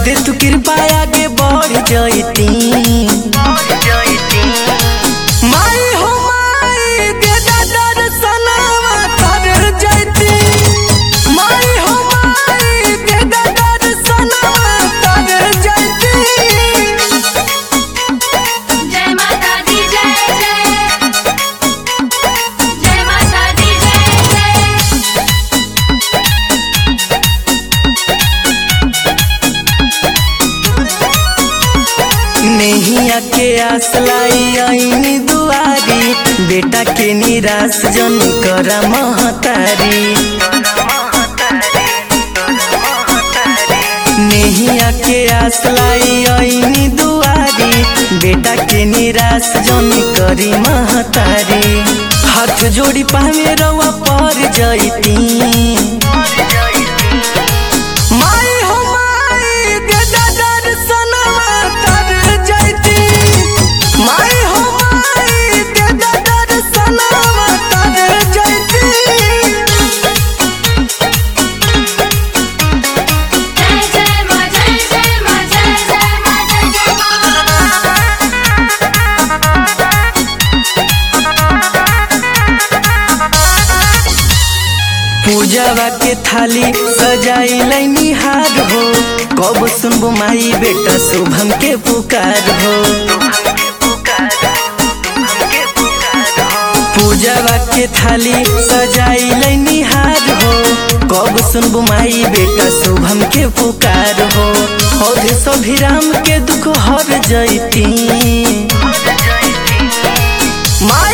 दे तू कृपा आगे बढ़ जैती माई हो माई दे दा दर्शनवा कर जैती माई हो माई दे दा दर्शनवा कर जैती जय माता दी जय जय जय माता दी जय जय नैया के आस लाई आईनी दुआरी बेटा के निराश जन कर महतारी नैया के आस लाई आईनी दुआरी बेटा के निराश जन करी महतारी हाथ जोड़ी पावे रवा पर जैती माई हो माई दे दा दर्शनवा कर जैती माई हो माई दे दा दर्शनवा कर जैती जय जय मां जय जय मां जय जय मां जय जय पूजावा के थाली सजाई निहार हो कब सुनबो माई बेटा शुभम के पुकार हो पूजावा के थाली सजाई निहार हो कब सुनबो माई बेटा शुभम के पुकार हो और सभी राम के दुख हर जैती माई